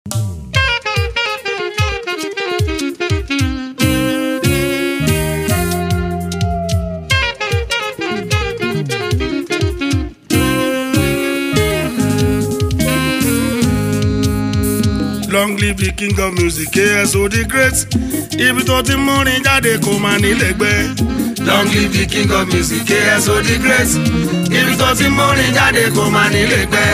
long live the king of music KSO the great ibi tó ti múrin jáde kò máa nílẹ̀gbẹ́. long live the king of music KSO the great ibi tó ti múrin jáde kò máa nílẹ̀gbẹ́.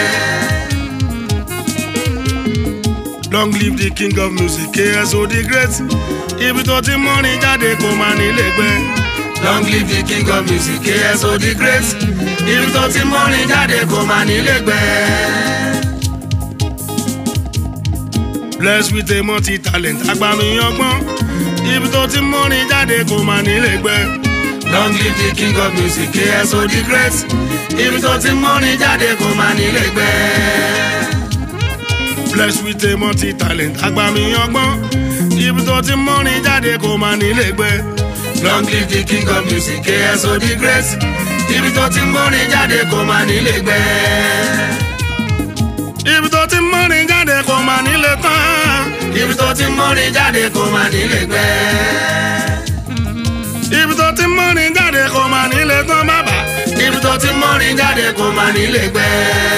long live the king of music KSO the great ibi tó ti múrin jáde kò máa nílẹ̀gbẹ́. long live the king of music KSO the great ibi tó ti múrin jáde kò máa nílẹ̀gbẹ́. blessed with a multi talent agbami ọgbọ́n ibi tó ti múrin jáde kò máa nílẹ̀gbẹ́. long live the king of music KSO the great ibi tó ti múrin jáde kò máa nílẹ̀gbẹ́. blessed with a multi talent agbami ọgbọ́n ibi tó ti múrin jáde kò máa nílẹ̀gbẹ́. long live the king of music KSO the great ibi tó ti múrin jáde kò máa nílẹ̀gbẹ́. ibi tó ti múrin jáde kò máa nílẹ̀ tán. ibi tó ti múrin jáde kò máa nílẹ̀gbẹ́. ibi tó ti múrin jáde kò máa nílẹ̀ tán bàbá. ibi tó ti múrin jáde kò máa nílẹ̀gbẹ́.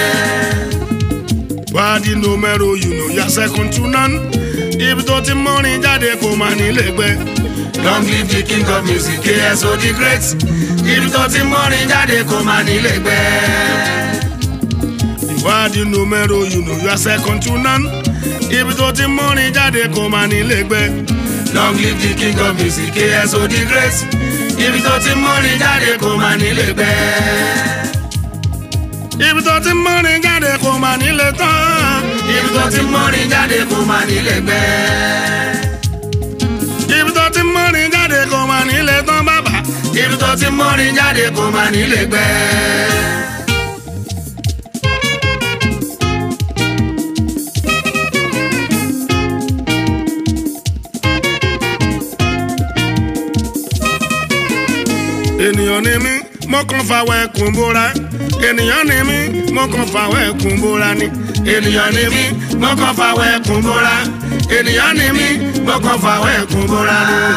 wádìí numero you know ya second to none. ibi tó ti múrin jáde kò máa nílẹ̀gbẹ́. long live the king of music KSO the great ibi tó ti múrin jáde kò máa nílẹ̀gbẹ́. wádìí numero you know ya second to none. ibi tó ti múrin jáde kò máa nílẹ̀gbẹ́. long live the king of music KSO the great ibi tó ti múrin jáde kò máa nílẹ̀gbẹ́. ibi tó ti múrin jáde kò máa nílẹ̀ tán. ibi tó ti múrin jáde kò máa nílẹ̀gbẹ́. ibi tó ti múrin jáde kò máa nílẹ̀ tán bàbá. ibi tó ti múrin jáde kò máa nílẹ̀gbẹ́. ènìyàn ni mí mo kàn fàwọ̀ ẹkùn bóra ènìyàn ni mí mo kàn fàwọ̀ ẹkùn bóra ni ènìyàn ni mí mo kàn fàwọ̀ ẹkùn bóra ènìyàn ni mí mo kàn fàwọ̀ ẹkùn bóra.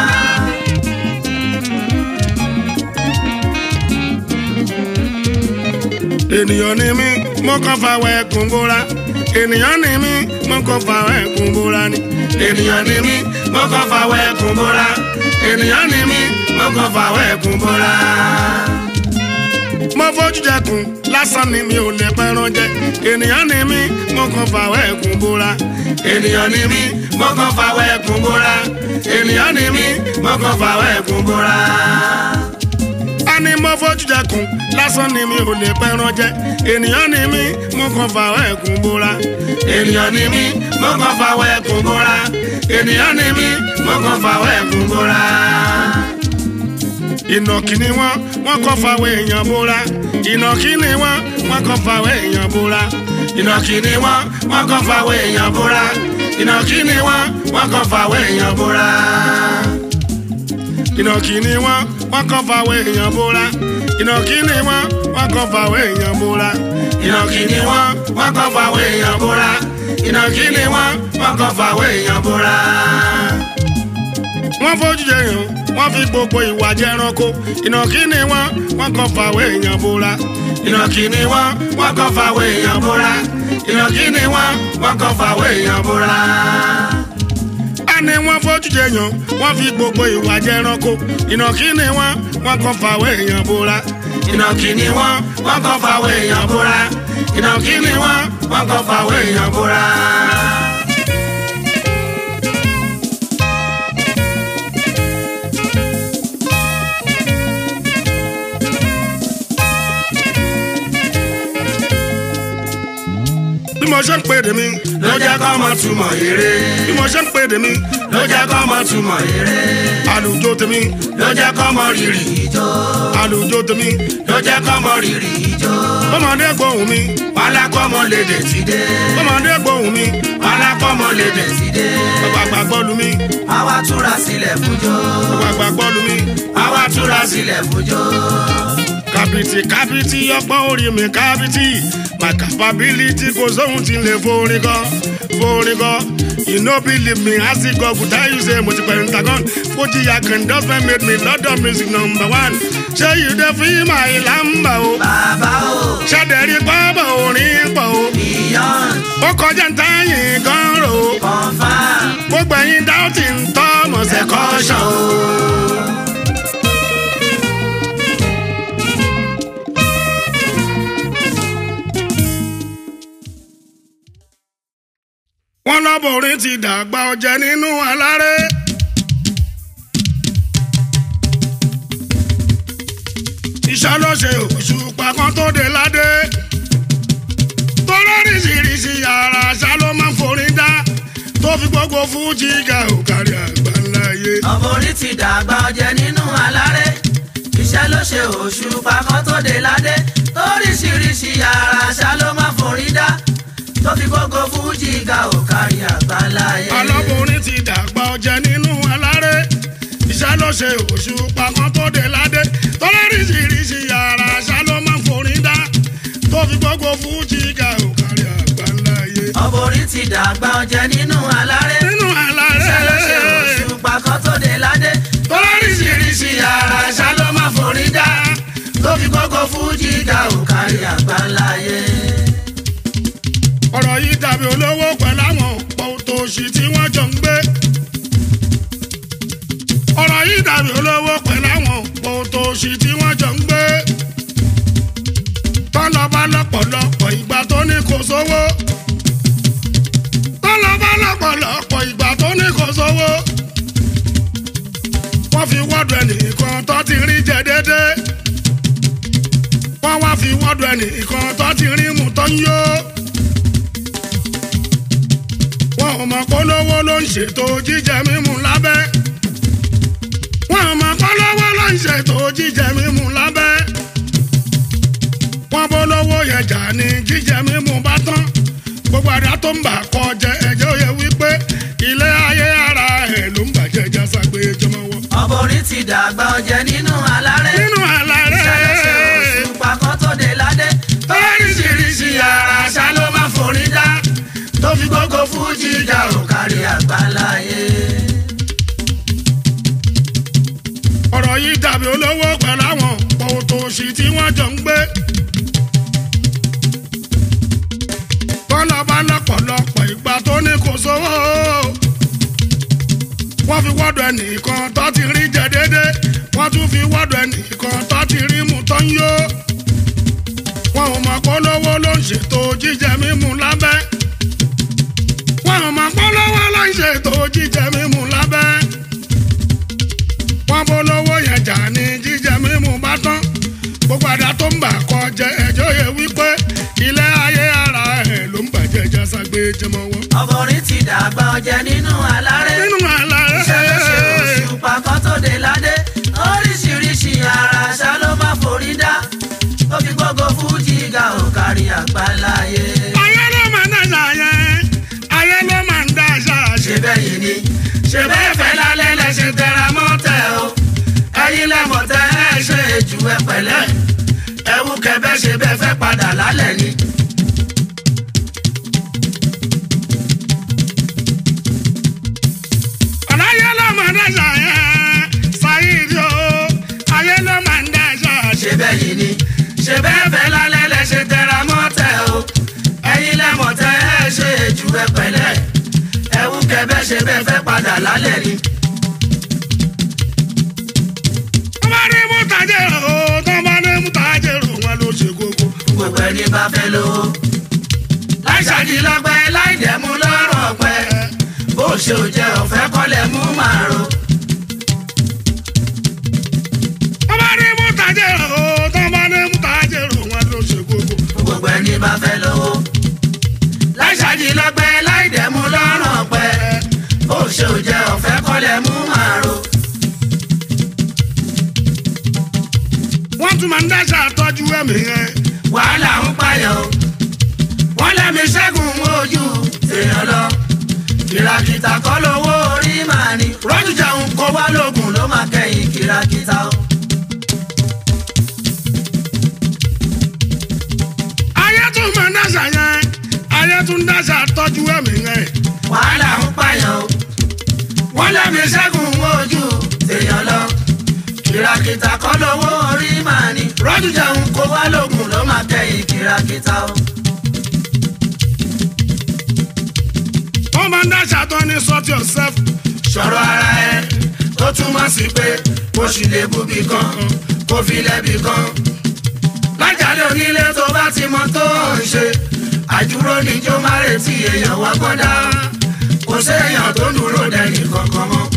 ènìyàn ni mí mo kàn fàwọ̀ ẹkùn bóra ènìyàn ni mí mo kàn fàwọ̀ ẹkùn bóra ni ènìyàn ni mí mo kàn fàwọ̀ ẹkùn bóra ènìyàn ni mí mo kàn fàwọ̀ ẹkùn bóra. mo fojú jẹkùn lásán ni mi ò lè pẹran jẹ ènìyàn ni mí mo kàn fàwọ̀ ẹkùn bóra ènìyàn ni mí mo kàn fàwọ̀ ẹkùn bóra ènìyàn ni mí mo kàn fàwọ̀ ẹkùn bóra. a ní mo fojú jẹkùn lásán ni mi ò lè pẹran jẹ ènìyàn ni mí mo kàn fàwọ̀ ẹkùn bóra ènìyàn ni mí mo kàn fàwọ̀ ẹkùn bóra ènìyàn ni mí mo kàn fàwọ̀ ẹkùn bóra. ìnàkí ni wọ́n wọ́n kàn fàwọ̀ èèyàn bóra ìnàkí ni wọ́n wọ́n kàn fàwọ̀ èèyàn bóra ìnàkí ni wọ́n wọ́n kàn fàwọ̀ èèyàn bóra ìnàkí ni wọ́n wọ́n kàn fàwọ̀ èèyàn bóra. ìnàkí ni wọ́n wọ́n kàn fàwọ̀ èèyàn bóra ìnàkí ni wọ́n wọ́n kàn fàwọ̀ èèyàn bóra ìnàkí ni wọ́n wọ́n kàn fàwọ̀ èèyàn bóra ìnàkí ni wọ́n wọ́n kàn fàwọ̀ èèyàn bóra. wọ́n fojú jẹyàn wọ́n fi gbogbo ìwà jẹranko ìnàkí ni wọ́n wọ́n kàn fàwọ̀ èèyàn bóra ìnàkí ni wọ́n wọ́n kàn fàwọ̀ èèyàn bóra ìnàkí ni wọ́n wọ́n kàn fàwọ̀ èèyàn bóra. a ní wọ́n fojú jẹyàn wọ́n fi gbogbo ìwà jẹranko ìnàkí ni wọ́n wọ́n kàn fàwọ̀ èèyàn bóra ìnàkí ni wọ́n wọ́n kàn fàwọ̀ èèyàn bóra ìnàkí ni wọ́n wọ́n kàn fàwọ̀ èèyàn bóra. bí mo ṣe ń pè dé mi ló jẹ́ kó mọ túmọ̀ eré bí mo ṣe ń pè dé mi ló jẹ́ kó mọ túmọ̀ eré àlùjọ tèmi ló jẹ́ kó mọ rírì ijó àlùjọ tèmi ló jẹ́ kó mọ rírì ijó bọ́mọdé gbóhùn mi wàhálà kọ́ mọ lédè ti dé bọ́mọdé gbóhùn mi wàhálà kọ́ mọ lédè ti dé àgbààgbà gbọ́lu mi àwa túra sílẹ̀ fújó àgbààgbà gbọ́lu mi àwa túra sílẹ̀ fújó ká kàbìtì kàbìtì ọgbọ́n orí mi kàbìtì my capability kò sóhun tí ń lè forin kọ forin kọ you no believe me as e go go tell you say mo ti pẹ̀lú ntagon fojì akandọ́sẹ̀ made me london music number one ṣé you dey feel my lamba o bàbá o ṣàdẹ̀rí pọ́bọ̀ orin pọ̀ o beyond ó kọjá ntẹ́yìn gan ro confam gbogbo ẹ̀yin dáútì ń tọ́ mọ̀sẹ̀ kọ́ṣọ́ o. wọ́n lọ́bọ̀rin ti dàgbà ọ̀jẹ̀ nínú aláré. iṣẹ́ ló ṣe òṣùpá kan tó dé ládé. tó lóríṣiríṣi yàrá àṣà ló máa ń forin dá. tó fi gbogbo fújì ga òkàrí àgbáńláyé. ọmọ orí ti dàgbà ọjẹ nínú aláré iṣẹ́ ló ṣe òṣùpá kan tó dé ládé oríṣiríṣi yàrá àṣà ló máa forí dá tó fi gbogbo fújì ga òkàrí àgbáláyé. ọlọ́bùnrin ti dàgbà ọ̀jẹ̀ nínú aláré. iṣẹ́ ló ṣe òṣùpá kan tó dé ládé. tó lóríṣiríṣi yàrá àṣà ló máa ń forin dá. tó fi gbogbo fújì ga òkàrí àgbáńláyé. ọmọ orí ti dàgbà ọjẹ nínú aláré nínú iṣẹ́ ló ṣe aláré. òṣùpá kan tó dé ládé oríṣiríṣi yàrá àṣà ló máa forí dá tó fi gbogbo fújì ga òkàrí àgbáláyé. ọ̀rọ̀ yìí dàbí olówó pẹ̀lú àwọn òtòṣì tí wọ́n jọ ń gbé. ọ̀rọ̀ yìí dàbí olówó pẹ̀lú àwọn òtòṣì tí wọ́n jọ ń gbé. tọ́lọ́bá lọ́pọ̀lọpọ̀ ìgbà tó ní kò sówó. tọ́lọ́bá lọ́pọ̀lọpọ̀ ìgbà tó ní kò sówó. wọ́n fi wọ́dọ̀ ẹnìkan tó ti rí jẹ déédé. wọ́n wá fi wọ́dọ̀ ẹnìkan tó ti rí mú tó ń yó wọn ò mọ̀ polówó ló ń ṣètò jíjẹ mímu lábẹ́. wọn ò mọ̀ polówó ló ń ṣètò jíjẹ mímu lábẹ́. wọn polówó yẹn jà ní jíjẹ mímu bá tán. gbogbo àdá tó ń bà kọ jẹ ẹjọ́ yẹ wípé ilé ayé ara ẹ̀ ló ń bàjẹ́ jásá pé jọmọ wọ. ọmọ orí ti dàgbà ọjẹ nínú aláré. nínú àlàré ṣẹlẹ̀ṣẹ̀ òṣùpá kan tó dé ládé. oríṣiríṣi yàrá àṣà ló máa forí dá. tó fi gbogbo fújì ga òkàrí àgbáláyé. ọ̀rọ̀ yìí dàbí olówó pẹ̀lú àwọn òtòṣì tí wọ́n jọ ń gbé. bọ́lá bá lọ́pọ̀lọpọ̀ ìgbà tó ní kò sówó. wọ́n fi wọ́dọ̀ ẹnìkan tó ti rí jẹ déédé. wọ́n tún fi wọ́dọ̀ ẹnìkan tó ti rí mu tó ń yó. wọn ò mọ̀ polówó ló ń ṣètò jíjẹ mímu lábẹ́. wọn ò mọ̀ polówó ló ń ṣètò jíjẹ mímu lábẹ́ wọn polówó yẹn jà ní jíjẹ mímu bá tán gbogbo àdá tó ń bà kọ jẹ ẹjọ́ yẹ wípé ilé ayé ara ẹ̀ ló ń bàjẹ́ jásá gbé jẹmọ wọn. ọmọ orí ti dàgbà ọjẹ nínú aláré. nínú àlá ṣẹlẹ̀ṣẹ̀ rẹ̀ òṣùpá kan tó dé ládé. oríṣiríṣi yàrá àṣà ló máa forí dá. tó fi gbogbo fújì ga òkàrí àgbáláyé. ayé ló máa ń dáṣà yẹn ayé ló máa ń dáṣà ṣe ṣe. bẹ́ẹ̀ yìí ni ṣe bẹ́ẹ̀ fẹ́ lálẹ́ lẹ ṣe tẹra mọ́ tẹ o ẹ̀yin lẹ́mọ̀ tẹ ẹ ṣe jù ẹ pẹ̀lẹ́ ẹ̀wù kẹbẹ́ ṣe bẹ́ẹ̀ fẹ́ padà lálẹ́ ni. ọ̀nà ayé ló máa ń dáṣà yẹn ṣáyídì o ayé ló máa ń dáṣà ṣe. ṣe bẹ́ẹ̀ yìí ni ṣe bẹ́ẹ̀ fẹ́ lálẹ́ lẹ ṣe tẹra mọ́ tẹ o ẹ̀yin lẹ́mọ̀ tẹ ẹ ṣe jù ẹ pẹ̀lẹ́ ẹ̀wù kẹbẹ́ ṣe bẹ́ẹ̀ fẹ́ padà lálẹ́ ni. tó bá ní mú tajẹ̀rò o tó bá ní mú tajẹ̀rò wọn ló ṣe kókó. gbogbo ẹni bá fẹ́ lówó láì ṣàdìlọ́pẹ́ láì dẹ̀mú lọ́rùn ọ̀pẹ bó ṣe ò jẹ́ ọ̀fẹ́ kọ́lẹ̀ mú màrún. tó bá ní mú tajẹ̀rò o tó bá ní mú tajẹ̀rò wọn ló ṣe kókó. gbogbo ẹni bá fẹ́ lówó. láì ṣàdìlọ́gbẹ́ láì dẹ̀mú lọ́rùn ọ̀pẹ. bó ṣe ò jẹ́ ọ̀fẹ́ kọ́lẹ̀ mú màrò. wọ́n tún máa ń dáṣà tọ́jú ẹ̀mí yẹn. wàhálà ń payọ̀. wọ́n lẹ́mi ṣẹ́gun ojú èèyàn lọ. kìràkìtà kọ́ lówó orí màá ní. rọ́jú jẹun kó wá lóògùn ló máa kẹ́yìn kìràkìtà o. táyé tún dáṣà tọ́jú ẹ̀mí rẹ̀. wàhálà ń pààyàn o wọ́n lẹ́mi ṣẹ́gun ojú tèèyàn lọ kìràkìtà kọ́ lówó orí màá ní rọ́jú jẹun kó wá lóògùn ló máa kẹ́yìn kìràkìtà o. wọ́n máa ń dáṣà tán ní sort yourself. sọ̀rọ̀ ara ẹ tó túmọ̀ sí pé kó sì lè búbi kan kó fi lẹ́bi kan. lájàlẹ̀ onílé tó bá ti mọ tó ń ṣe àjúrò níjó má retí èèyàn wá gbọ́dá kò séèyàn tó dúró dẹ́nì kankan mọ́.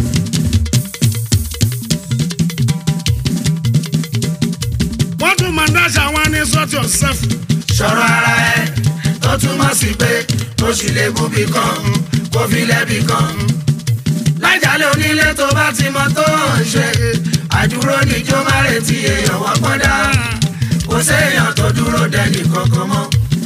wọ́n tún máa ń dáṣà wọn ní sort yourself. sọ̀rọ̀ ara ẹ tó túmọ̀ sí pé kó sì lè búbi kan kó fi lẹ́bi kan. lájàlẹ̀ onílé tó bá ti mọ tó ń ṣe àjúrò níjó má retí èèyàn wá gbọ́dá kò séèyàn tó dúró dẹ́nì kankan mọ́.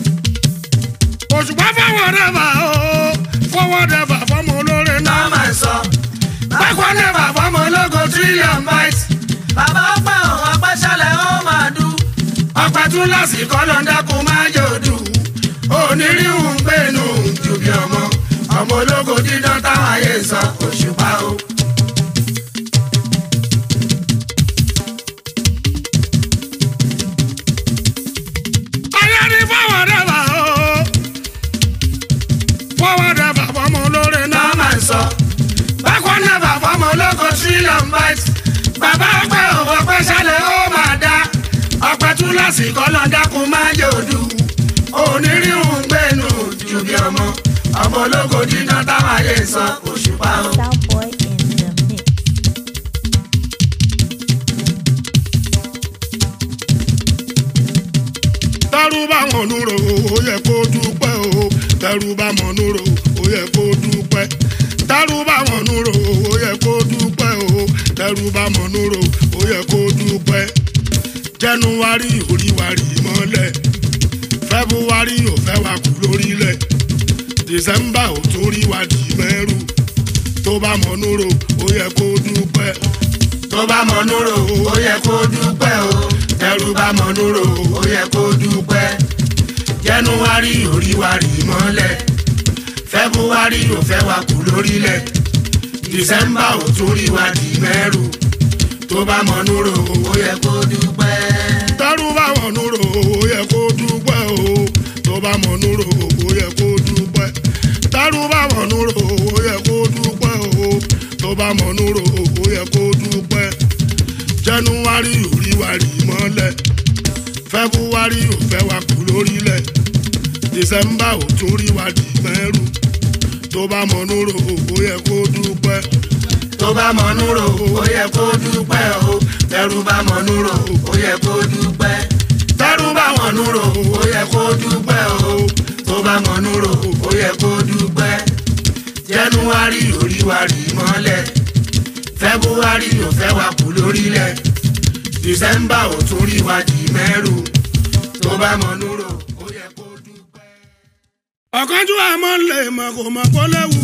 òṣùpá fọwọ́ dẹ́fà o fọwọ́ dẹ́fà fọmọ olóore náà. náà máa ń sọ. bákan náà bàbá ọmọ ológo trillion bytes. bàbá ọpẹ òun apẹ́sẹ́lẹ̀ ó máa dú. ọpẹ tún lásìkò ló ń dákun máa yòdù. onírìhùn gbẹ̀nù ju bí ọmọ. ọmọ ológo dídán táwọn ayé ń sọ òṣùpá o. ayé ní fọwọ́ dẹ́fà o fọwọ́ dẹ́fà fọmọ olóore náà. náà máa ń sọ. bákan náà bàbá ọmọ ológo trillion bytes. bàbá ọpẹ òun apẹ́sẹ́lẹ̀ ó máa dá. ọpẹ tún lásìkò ló ń dákun máa yòdù. onírìhùn gbẹ̀nù ju bí ọmọ. ọmọ ológo dídán táwọn ayé ń sọ òṣùpá o. Starboy in the mix. tẹ́rù bá wọn núrò ó yẹ kó dúpẹ́ o tẹ́rù bá wọn núrò ó yẹ kó dúpẹ́ tẹ́rù bá wọn núrò ó yẹ kó dúpẹ́ o tẹ́rù bá wọn núrò ó yẹ kó dúpẹ́ jẹnuwari oríwari mọ́lẹ̀ fẹ́búwari ò fẹ́ wa kú lórílẹ̀ dìsẹ́mbà ò tún rí wa dì mẹ́rù tó bá mọ̀ núrò ó yẹ kó dúpẹ́ tó bá mọnú rò ó yẹ kó dúpẹ́ o tẹrú bá mọnú rò ó yẹ kó dúpẹ́ jẹnuwari oríwari mọ́lẹ̀ fẹ́búwárì ò fẹ́ wa kú lórílẹ̀ dìsẹ́mbà ò tún rí wa dì mẹ́rù tó bá mọnú rò ó yẹ kó dúpẹ́. tẹ́rù bá wọn núrò ó yẹ kó dúpẹ́ o tó bá mọ̀ núrò ó yẹ kó dúpẹ́ tẹ́rù bá wọn núrò ó yẹ kó dúpẹ́ o tó bá mọ̀ núrò ó yẹ kó dúpẹ́ jẹnuwari òríwari mọ́lẹ̀ fẹ́búwárì ò fẹ́ wa kú lórílẹ̀ dìsẹ́mbà ò tún rí wa dì mẹ́rù tó bá mọ̀ núrò ó yẹ kó dúpẹ́ tó bá mọnú rò ó yẹ kó dúpẹ́ o tẹrú bá mọnú rò ó yẹ kó dúpẹ́ tẹrú bá mọnú rò ó yẹ kó dúpẹ́ o tó bá mọnú rò ó yẹ kó dúpẹ́ jẹnuwari oríwari mọ́lẹ̀ fẹ́búwárì ò fẹ́ wa kú lórílẹ̀ dìsẹ́mbà ò tún rí wa dì mẹ́rù tó bá mọnú rò ó yẹ kó dúpẹ́. ọ̀kánjú àmọ́ lè mọ̀ kò mọ̀ kó léwu.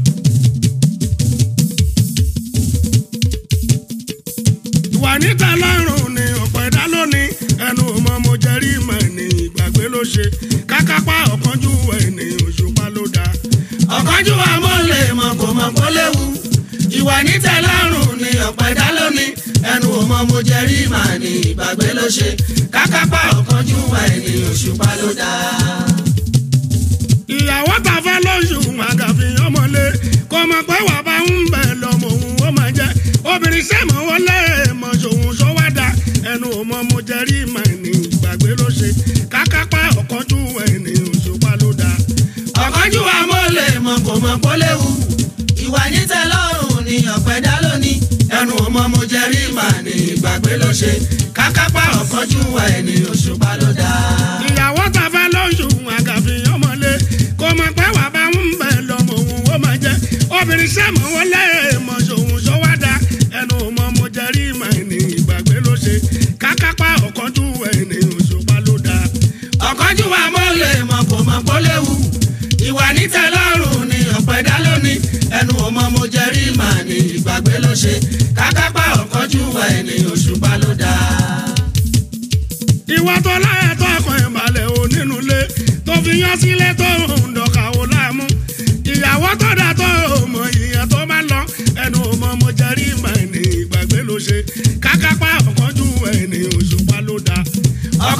ìwà níta lọ́rùn ni ọ̀pọ̀ ẹ̀dá lónìí ẹnu ọmọ mo jẹ́rí ìmọ̀ ní ìgbàgbé ló ṣe kákápá ọ̀kánjú ẹni òṣùpá ló dáa. ọ̀kánjú amọ̀lẹ̀ mọ̀ kò mọ̀ kó léwu ìwà nítẹ̀lọ́rùn ni ọ̀pọ̀ ẹ̀dá lónìí ẹnu ọmọ mo jẹ rí màá ní ìgbàgbé ló ṣe kákápá ọ̀kánjú wa ẹni òṣùpá ló dáa. ìyàwó ta fẹ́ lóṣù àgàfi ọmọlé kò mọ̀ pé wà bá ń bẹ̀ lọ́mọ òun ó máa jẹ́ obìnrin sẹ́mọ̀ wọlé mọ̀ ṣòun ṣọwádà ẹnu ọmọ mo jẹ́ rí mà ní ìgbàgbé ló ṣe kákápá ọ̀kánjú ẹni òṣùpá ló dáa. ọ̀kánjú amọ̀lẹ̀ mọ̀ kò mọ̀ kó léwu ìwà nítẹ̀lọ́rùn ni ọ̀pọ̀ ẹ̀dá lónìí ẹnu ọmọ mo jẹ rí màá ní ìgbàgbé ló ṣe kákápá ọ̀kánjú wa ẹni òṣùpá ló dáa. ìyàwó ta fẹ́ lóṣù àgàfi ọmọlé kò mọ̀ pé wà bá ń bẹ̀ lọ́mọ òun ó máa jẹ́ obìnrin sẹ́mọ̀ wọlé mọ̀ ṣòun ṣọwádà ẹnu ọmọ mo jẹ́ rí mà ní ìgbàgbé ló ṣe kákápá ọ̀kánjú ẹni òṣùpá ló dáa. ọ̀kánjú wa mọ́lẹ̀ mọ̀ kò mọ̀ kó léwu ìwà nítẹ̀lọ́rùn ni ọ̀pọ̀ ẹ̀dá lónìí ẹnu ọmọ mo jẹ rí màá ní ìgbàgbé ló ṣe kákápá ọ̀kánjú wa ẹni òṣùpá ló dáa. ìwà tó láyà tó ọkàn ìbàlẹ̀ ò nínú ilé tó fi yán sílé tó ń dọ̀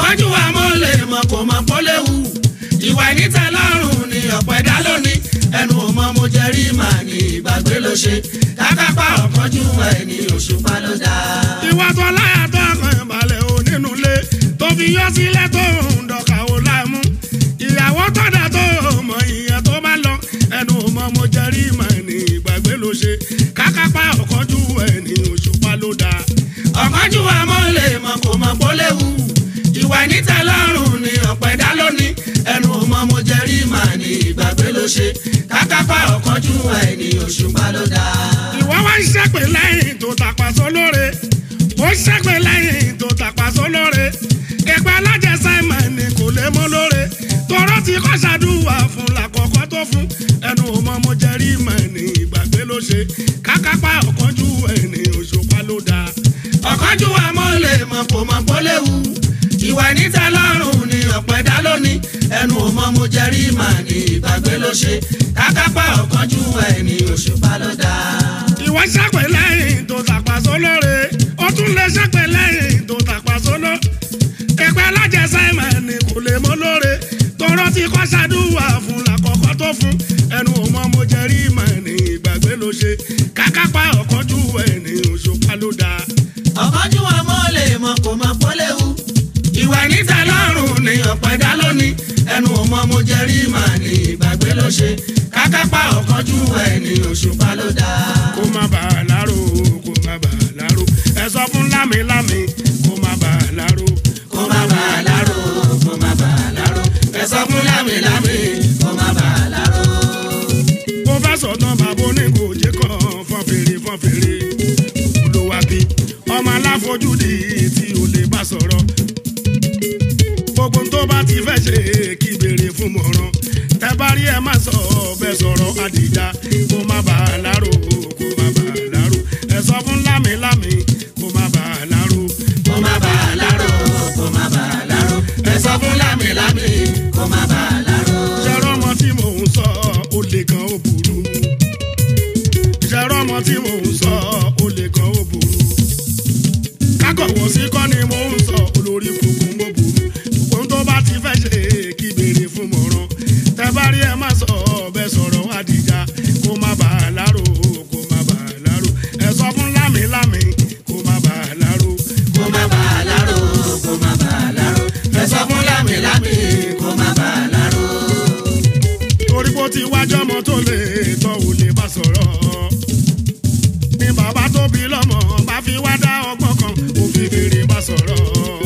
ọ̀kánjú wa mọ́ lè mọ̀ kò mọ̀ kó léwu ìwà níta lọ́rùn ni ọ̀pọ̀ ẹ̀dá lónìí ẹnu ò mọ mo jẹ rí màá ní ìgbàgbé ló ṣe kákápá ọ̀kánjú ẹni òṣùpá ló dáa. ìwà tó láyà tó ọkàn ìbàlẹ̀ ò nínú ilé tó fi yọ sílẹ̀ tó ń dọ̀kà ò láìmú ìyàwó tọ́jà tó mọ ìyẹn tó bá lọ ẹnu ò mọ mo jẹ rí màá ní ìgbàgbé ló ṣe kákápá ọ̀kánjú ẹni òṣùpá ló dáa. ọ̀kánjú wa mọ́ lè mọ̀ kò mọ̀ kó léwu ìwà níta lọ́rùn ni ọ̀pọ̀ ẹ̀dá lónìí ẹnu ò mọ mo jẹ rí màá ní ìgbàgbé ló ṣe kákápá ọ̀kánjú ẹni òṣùpá ló dáa. ìwọ wá ń ṣẹ́pẹ̀ lẹ́yìn tó tàpá sólóore ó ń ṣẹ́pẹ̀ lẹ́yìn tó tàpá sólóore ẹgbẹ́ alájẹ simon ni kò lè mọ́ lóore tọrọ ti kọ́ ṣàdúrà fún làkọ́kọ́ tó fún ẹnu ọmọ mo jẹ rí mọ̀ ní ìgbàgbé ló ṣe kákápá ọ̀kánjú ẹni òṣùpá ló dáa. ọ̀kánjú wa mọ́ lè mọ̀ kò mọ̀ kó léwu ìwà níta lọ́rùn ni ọ̀pọ̀ ẹ̀dá lónìí ẹnu ò mọ mo jẹ rí màá ní ìgbàgbé ló ṣe kákápá ọ̀kánjú ẹni òṣùpá ló dáa. ìwọ ṣẹ́pẹ̀ lẹ́yìn tó tàpá sólóore ó tún lè ṣẹ́pẹ̀ lẹ́yìn tó tàpá sóló ẹgbẹ́ alájẹ simon ni kò lè mọ́ lóore tọrọ ti kọ́ ṣàdúrà fún làkọ́kọ́ tó fún ẹnu ò mọ mo jẹ rí mọ̀ ní ìgbàgbé ló ṣe kákápá ọ̀kánjú ẹni òṣùpá ló dáa. ọ̀kánjú wa mọ́ lè mọ̀ kò mọ̀ kó léwu ìwà níta lọ́rùn ni ọ̀pọ̀ ẹ̀dá lónìí ẹnu ò mọ mo jẹ rí màá ní ìgbàgbé ló ṣe kákápá ọ̀kánjú ẹni òṣùpá ló dáa. kó má bà á láró kó má bà á láró ẹ sọ fún lámìlámì kó má bà á láró. kó má bà á láró kó má bà á láró ẹ sọ fún lámìlámì kó má bà á láró. mo fẹ́ sọ̀tàn bàbá onígòjé kan fọ́n fèrè fọ́n fèrè olùwàbí ọmọ aláfojúdi tí o lè bá sọ̀rọ̀ gbogbo tó bá ti fẹ́ ṣe kí béèrè fún mọ̀ràn tẹ bá rí ẹ má sọ bẹ́ẹ̀ sọ̀rọ̀ àdìjà kó má bà á láró kó má bà á láró ẹ sọ fún lámìlámì kó má bà á láró. kó má bà á láró kó má bà á láró ẹ sọ fún lámìlámì kó má bà á láró. ṣẹ́rọ́ ọmọ tí mò ń sọ ó lè kan ó burú ṣẹ́rọ́ ọmọ tí mò ń sọ ó lè kan ó burú kákọ̀wọ́ sí kọ́ ni mò ń sọ olórí kùkùn mo burú ohun tó bá ti fẹ́ ṣe kí béèrè fún mọ̀ràn tẹ bá rí ẹ má sọ bẹ́ẹ̀ sọ̀rọ̀ àdìjà kó má bà á láró kó má bà á láró ẹ sọ fún lámìlámì kó má bà á láró. kó má bà á láró kó má bà á láró ẹ sọ fún lámìlámì kó má bà á láró. torí bó ti wájọ́ ọmọ tó lè tọ́ ò lè bá sọ̀rọ̀ ni bàbá tó bí lọ́mọ bá fi wá dá ọgbọ́n kan ó fi fèrè bá sọ̀rọ̀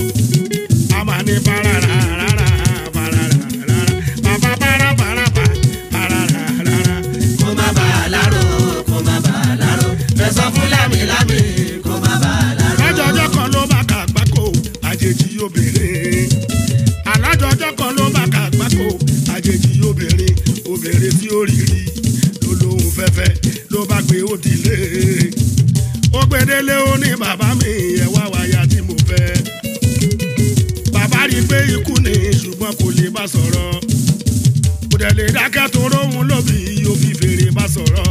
a máa ní parara rárá parara rárá bàbá para para pa parara rárá. kó má bà á láró kó má bà á láró ẹ sọ fún lámìlámì kó má bà á láró. alájọjọ́ kan ló bá kà gbáko àjèjì obìnrin alájọjọ́ kan ló bá kà gbáko àjèjì obìnrin obìnrin tí ó rí rí ló lóhun fẹ́fẹ́ ló bá gbé ó dilé ó gbedele ó ní bàbá mi ẹ̀ wá wáyà tí mo fẹ́ bàbá rí i pé ikú ni ṣùgbọ́n kò lè bá sọ̀rọ̀ kò dẹ̀ lè dákẹ́ tó róhun lóbi yóò fi fèrè bá sọ̀rọ̀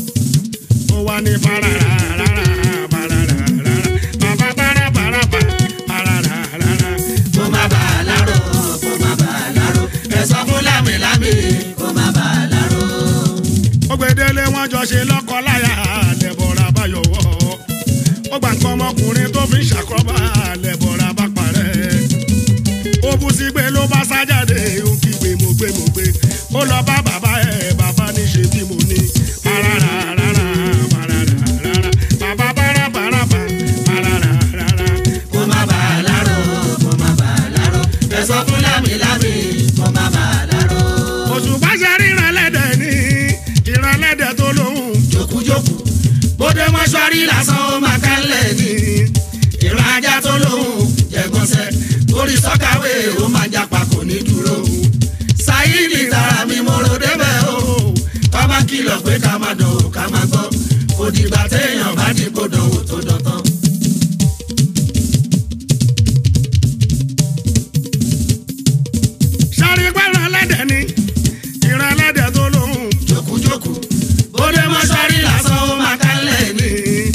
ó wá ní parara rárá parara rárá bàbá para para pa parara rárá. kó má bà á láró kó má bà á láró ẹ sọ fún lámìlámì kó má bà á láró. ó gbedele wọn jọ ṣe lọ́kọ láya lẹ́bọ̀rà bá yọ̀wọ́ ó gbà nǹkan ọmọkùnrin tó fi ń ṣàkóbá lẹ́bọ̀rà bá parẹ́ ó bú sí pé ló bá sá jáde ó kígbe mo gbé mo gbé ó lọ bá bàbá ẹ̀ bàbá ní ṣe bí mo ní parara rárá parara rárá bàbá para para pa parara rárá. kó má bà á láró kó má bà á láró ẹ sọ fún lámìlámì kó má bà á láró. òṣùpá ṣe ríran lẹ́dẹ̀ ní ìran lẹ́dẹ̀ tó lóhùn jókújókù bóde mọ́ṣúárì lásán ó máa kálẹ̀ ní ìran ajá tó lóhùn jẹ̀gbọ́nsẹ̀ orí sọ́kàwé ó máa japa kò ní dúró sáyidì tara mi mo ro débẹ̀ o ká má kìlọ̀ pé ká má dán o ká má gbọ́ kò dìgbà téèyàn bá dìbò dánwò tó dọ̀tán. sáré pẹ́ràn lẹ́dẹ̀ ní ìran lẹ́dẹ̀ tó lóhùn jókújókù bóde mọ́ṣúárì lásán ó máa kálẹ̀ ní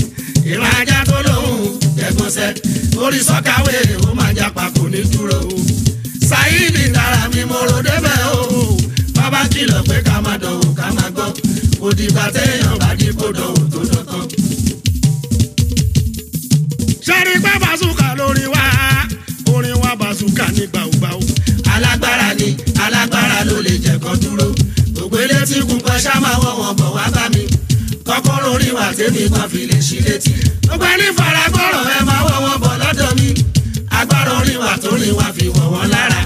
ìran ajá tó lóhùn jẹ̀gbọ́nsẹ̀ orí sọ́kàwé ó máa japa kò ní dúró kan dúró gbogbo elétí kún pẹ́ ṣá máa wọ̀ wọ́n bọ̀ wá bá mi kọ́kọ́rọ́ orí wa tèmi kan fi lè ṣí létí gbogbo ẹni faragbọ́rọ̀ ẹ máa wọ̀ wọ́n bọ̀ lọ́dọ̀ mi agbára orí wa tó rí wa fi wọ̀ wọ́n lára.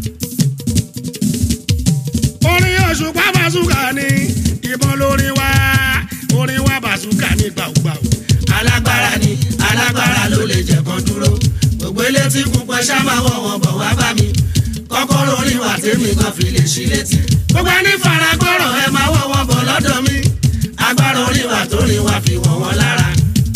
orin òṣùpá bàṣùkà ni ìbọn lórí wa orin wa bàṣùkà ní gbàùgbàù. alágbára ni alágbára ló lè jẹ kan dúró gbogbo elétí kún pẹ́ ṣá máa wọ̀ wọ́n bọ̀ wá bá mi kọ́kọ́rọ́ orí wa tèmi kan fi lè ṣí létí gbogbo ẹni faragbọ́rọ̀ ẹ máa wọ̀ wọ́n bọ̀ lọ́dọ̀ mi agbára orí wa tó rí wa fi wọ̀ wọ́n lára.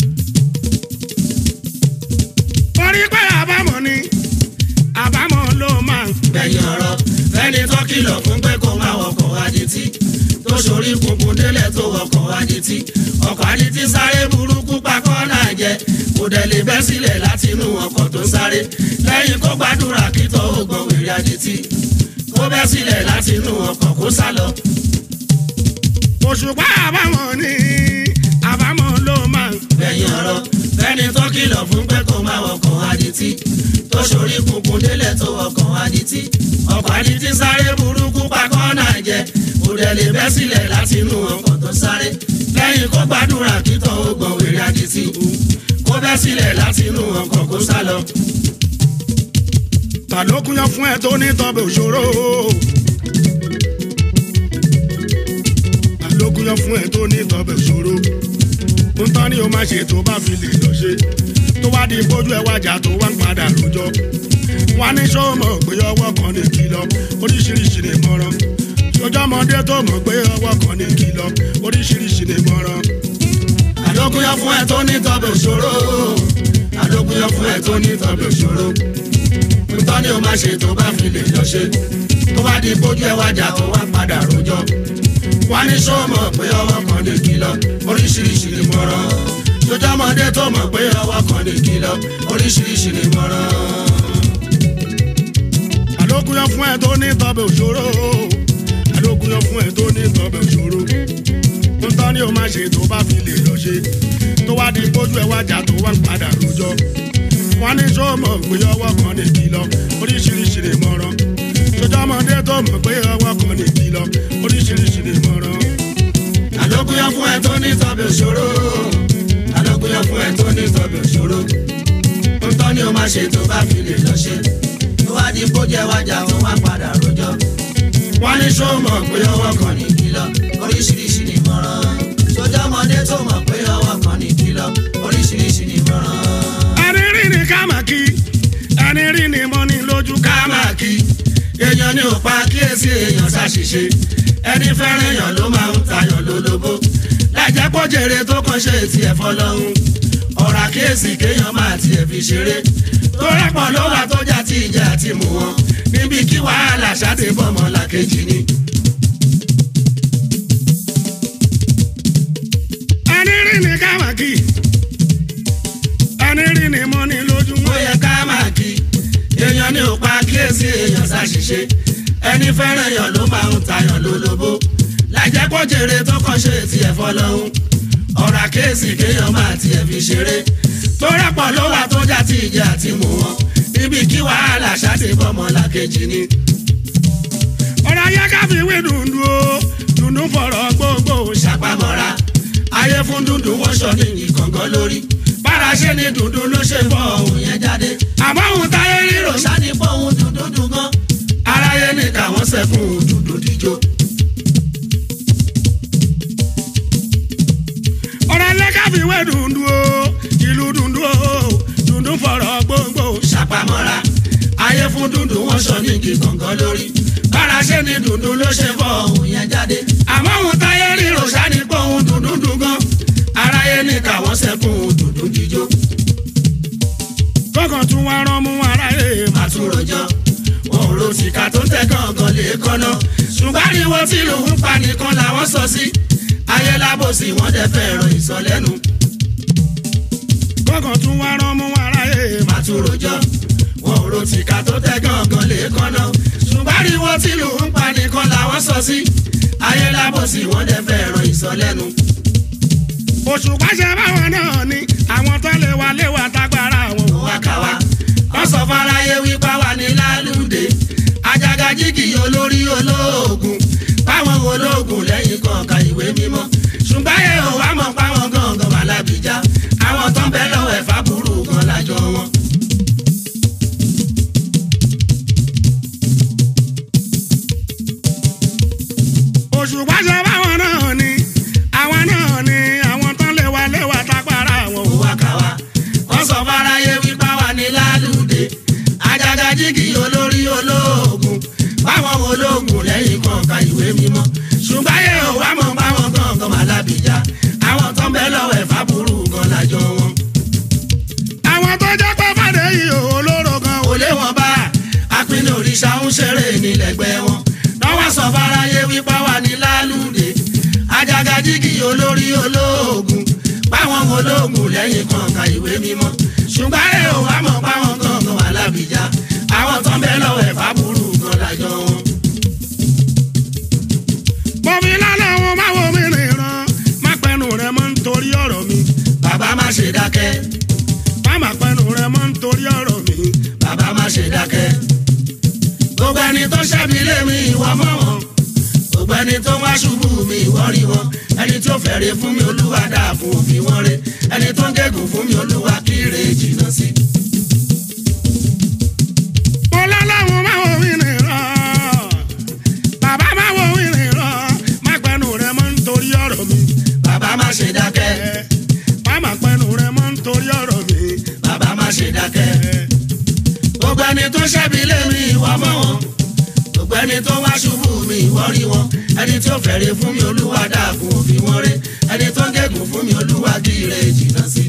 orí pé àbámọ̀ ni àbámọ̀ ló máa ń gbẹ̀yìn ọ̀rọ̀ fẹ́ni tó kìlọ̀ fún pé kó máa wọkọ̀ adití tó sorí kunkun délẹ̀ tó wọkọ̀ adití ọkọ̀ adití sáré burúkú pakọ́ náà jẹ kò dẹ̀ lè bẹ́ sílẹ̀ láti inú ọkọ̀ tó sáré lẹ́yìn kó gbàdúrà kí tó gbọ̀n wèrè adití kó bẹ́ sílẹ̀ láti inú ọkọ̀ kó sá lọ. òṣùpá àbámọ̀ ni àbámọ̀ ló máa ń gbẹ̀yìn ọ̀rọ̀ fẹ́ni tó kìlọ̀ fún pé kó máa wọkọ̀ adití tó sorí kunkun délẹ̀ tó wọkọ̀ adití ọkọ̀ adití sáré burúkú pakọ́ náà jẹ kò dẹ̀ lè bẹ́ sílẹ̀ láti inú ọkọ̀ tó sáré lẹ́yìn kó gbàdúrà kí tó gbọ̀n wèrè adití kó bẹ́ sílẹ̀ láti inú ọkọ̀ kó sá lọ. ta ló kúnyán fún ẹ tó ní tọ́bẹ̀ òṣòro. ta ló kúnyán fún ẹ tó ní tọ́bẹ̀ òṣòro. ń tán ni o máa ṣe tó bá fi lè lọ ṣe. tó wá di bójú ẹ wájà tó wá ń padà lójọ́. wá ní ṣó mọ̀ pé ọwọ́ kan ní kìlọ̀ oríṣiríṣi ní mọ́rán. sójú ọmọdé tó mọ̀ pé ọwọ́ kan ní kìlọ̀ oríṣiríṣi ní mọ́rán. àdókùnyọ́ fún ẹ tó ní tọ́bẹ̀ òṣòro àdókùnyọ́ fún ẹ tó ní tọ́bẹ̀ òṣòro nǹkan ni o máa ṣe tó bá fi lè lọ ṣe tó bá di bójú ẹ wájà tó wá padà rojọ́ wá ní sọ́ọ̀mọ̀ pé ọwọ́ kan lè kìlọ̀ oríṣiríṣi ni mọ̀ràn sójú ọmọdé tó mọ̀ pé ọwọ́ kan lè kìlọ̀ oríṣiríṣi ni mọ̀ràn. àlókùnyán fún ẹ tó ní tọ́bẹ̀ òṣòro àlókùnyán fún ẹ tó ní tọ́bẹ̀ òṣòro ń tán ni o máa ṣe tó bá fi lè lọ ṣe tó wá di bójú ẹ wájà tó wá ń padà rojọ́ wọn ní sọ mọ̀ pé ọwọ́ kan ní kìlọ̀ oríṣiríṣi lè mọ̀ràn sójú ọmọdé tó mọ̀ pé ọwọ́ kan ní kìlọ̀ oríṣiríṣi lè mọ̀ràn. àlókùnyán fún ẹ tó ní tọ́bẹ̀ òṣòro àlókùnyán fún ẹ tó ní tọ́bẹ̀ òṣòro nǹkan ni o máa ṣe tó bá fi lè lọ ṣe tó wá di bójú ẹ wájà tó wá padà rojọ́ wọ́n ní sọ mọ̀ pé ọwọ́ kan ní kìlọ̀ oríṣiríṣi ni mọ̀ràn sójú ọmọdé tó mọ̀ pé ọwọ́ kan ní kìlọ̀ oríṣiríṣi ni mọ̀ràn. ẹni rí ni ká mà kí ẹni rí ni mo ní lójú ká ká máa kí èèyàn ní òpa kíyèsí èèyàn ṣàṣìṣe ẹni fẹ́ràn èèyàn ló máa ń tayọ̀ lólobó láìjẹ́ pọ́ jèrè tó kàn ṣe tiẹ̀ fọlọ́hún ọ̀rọ̀ àkíyèsí kéèyàn máa tiẹ̀ fi ṣeré tó rẹ́pọ̀ ló wà tó jà tí ìjà àti mú wọn níbi kí wàhálà ṣáàtì bọ́mọ làkejì ni. ẹni rí ni ká mà kí ẹni rí ni mo ní lójú ó yẹ ká máa kí èèyàn ní òpa kíyèsí èèyàn ṣàṣìṣe ẹni fẹ́ràn èèyàn ló máa ń tayọ̀ lólobó láìjẹ́ pọ́ jèrè tó kàn ṣe tiẹ̀ fọlọ́hún ọ̀rọ̀ àkíyèsí kéèyàn máa tiẹ̀ fi ṣeré tó rẹ́pọ̀ ló wà tó jà tí ìjà àti mú wọn níbi kí wàhálà ṣáàtì bọ́mọ làkejì ni. ọ̀rọ̀ ayé ká fi wé dùndú o dùndú fọ̀rọ̀ gbogbo ṣàpamọ́ra ayé fún dúdú wọ́n ṣọ ní ìkọ̀ngàn lórí bára ṣe ni dúdú ló ṣe fọ ohun yẹn jáde àmọ́ òun táyé rírò èrò ṣáni fọ ohun dúdú dùn gan aráyé ní káwọn sẹ́kùn dúdú díjó. ọ̀rọ̀ ayé ká fi wé dùndú o ìlú dùndú o dùndú fọ̀rọ̀ gbogbo ṣàpamọ́ra ayé fún dúdú wọ́n ṣọ ní ìkọ̀ngàn lórí bára ṣe ni dúdú ló ṣe fọ ohun yẹn jáde àmọ́ ohun táyé ríro ṣáni fọ ohun dúdú dùn gan aráyé ní káwọn sẹ́kùn dúdú díjó. kọ́kàn tún wá rán mú aráyé mà àtúròjọ wọn ò ro tìka tó tẹ gángan lè kọ́nà ṣùgbọ́n ariwo tí lòun pa nìkan làwọn sọ sí ayé lábòsí wọn dẹ fẹ́ràn ìsọlẹ́nu kọ́kàn tún wá rán mú aráyé mà àtúròjọ wọn ò ro tìka tó tẹ gángan lè kọ́nà ṣùgbọ́n ariwo tí lòun pa nìkan làwọn sọ sí ayé lábòsí wọn dẹ fẹ́ràn ìsọlẹ́nu òṣùpá ṣe báwọn náà ni àwọn tó lè wá lé wa tágbára wọn ò wá ká wa wọ́n sọ fáráyé wípá wà ní lálùdé àjàgà jígì olórí olóògùn mímọ́ ṣùgbọ́n ayé ò wá mọ̀ páwọn gangan wà lábìjá àwọn tó ń bẹ lọ́wọ́ ẹ̀fà burú gan lájọ wọn. òṣùpá ṣe báwọn náà ni àwọn náà ni àwọn tán léwa léwa tápára àwọn ó wá ká wa wọ́n sọ fáráyé wípá wà ní lálùdé àjàgà jígì olórí olóògùn báwọn olóògùn lẹ́yìn kọ̀ọ̀kan ìwé mímọ́ ṣùgbọ́n ayé ò wá mọ̀ báwọn gangan wà lábìjá àwọn tó ń bẹ lọ́wọ́ ẹ̀fà burú gan lájọ wọn. àwọn tó jẹ́ pé fàdé yìí ò olóró gan kò lé wọn bá apinnu òrìṣà ń ṣeré nílẹ̀gbẹ́ wọn lọ́wọ́ sọ fáráyé wípá wà ní lálùdé àjàgà jígì olórí olóògùn báwọn olóògùn lẹ́yìn kọ̀ọ̀kan ìwé mímọ́ ṣùgbọ́n ayé ò wá mọ̀ báwọn gangan wà lábìjá àwọn tó ń bẹ lọ́wọ́ ẹ̀fà burú gan lájọ wọn. bọ́mi lálẹ́ wọn máa wo mi nìran má pẹ́nu rẹ mọ́ nítorí ọ̀rọ̀ mi bàbá má ṣe dákẹ́ má má pẹ́nu rẹ mọ́ nítorí ọ̀rọ̀ mi bàbá má ṣe dákẹ́. gbogbo ẹni tó ṣẹ́bi lé mi ìwọ mọ̀ wọn. gbogbo ẹni tó wá ṣubú mi ìwọ rí wọn. ẹni tó fẹ̀rẹ̀ fún mi olúwa dáàbò òfin wọn re. ẹni tó ń gégùn fún mi olúwa kíre jìnnà sí. mo lálẹ́ wọn máa wo mi nìran bàbá máa wo mi nìran má pẹ́nu rẹ mọ́ nítorí ọ̀rọ̀ mi bàbá má ṣe dákẹ́. má má pẹ́nu rẹ mọ́ nítorí ọ̀rọ̀ mi bàbá má ṣe dákẹ́. gbogbo ẹni tó ṣẹ́bi lé mi ìwọ mọ̀ wọn. gbogbo ẹni tó wá ṣubú mi ìwọ rí wọn. ẹni tó fẹ̀rẹ̀ fún mi olúwa dáàbò òfin wọn re. ẹni tó ń gégùn fún mi olúwa kíre jìnnà sí.